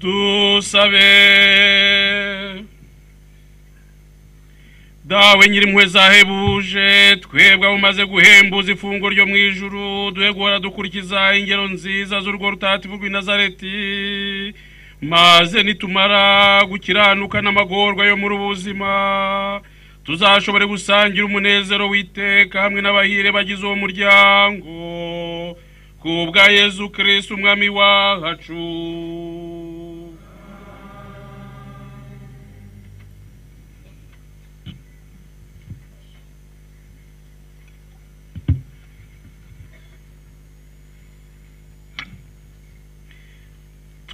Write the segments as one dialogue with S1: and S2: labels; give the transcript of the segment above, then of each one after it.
S1: Tú sabe dawe nyirimpuhwe zahebuje twebwe abo umaze guhembuza ifungo ryo mu ijuru duhe guhora dukurikiza ingero nziza z'urwo rutativu rw'i nazareti maze nitumara gukiranuka n'amagorwa yo muri ubuzima tuzashobore gusangira umunezero w'iteka hamwe n'abahire bagize uwo muryango kubwa yezu kirisi umwami wacu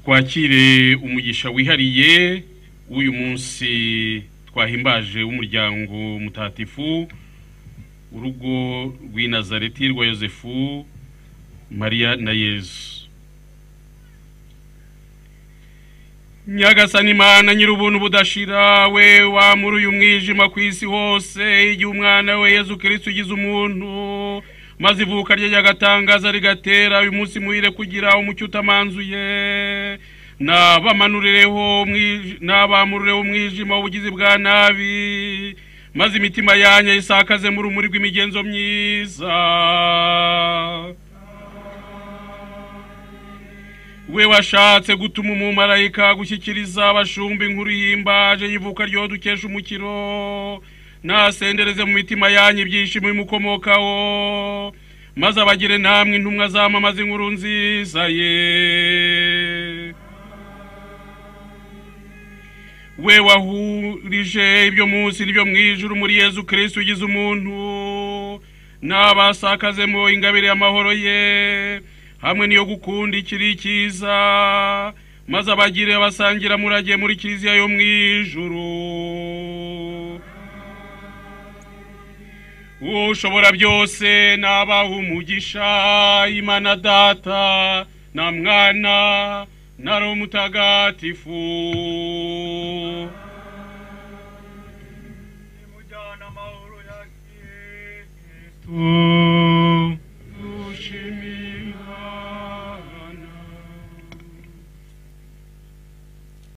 S1: twakire umugisha wihariye w'uyu munsi twahimbaje w'umuryango mutatifu urugo rw'i nazareti rwa yosefu mariya na yezu nyagasani imana nyir'ubuntu budashira we wamura uyu mwijima ku isi hose igihe umwana we yezu kirisiti ugize umuntu maze ivuka rye ryagatangaza rigatera uyu munsi muhire kugira umucyo utamanzuye n'abamanireho n'abamurureho umwijima w'ubugizi bwa nabi maze imitima yanyu isakaze mu rumuri rw'imigenzo myiza we washatse gutuma umumarayika gushyikiriza abashumba inkuru y'imbaje y'ivuka ryo dukesha umukiro nasendereze mu mitima yanyu ibyishimo bimukomokaho maze abagire namwe intumwa zamamaza inkuru nziza ye we wahurije ibyo munsi n'ibyo mu ijuru muri yezu kirisi ugize umuntu n'abasakazemo ingabire y'amahoro ye hamwe n'iyo gukunda ikiri cyiza maze abagire abasangira murage muri kiliziya yo mu ijuru ushobora byose nabaha umugisha imana data na mwana na roho mutagatifu
S2: nimujyana amahoro ya kirisito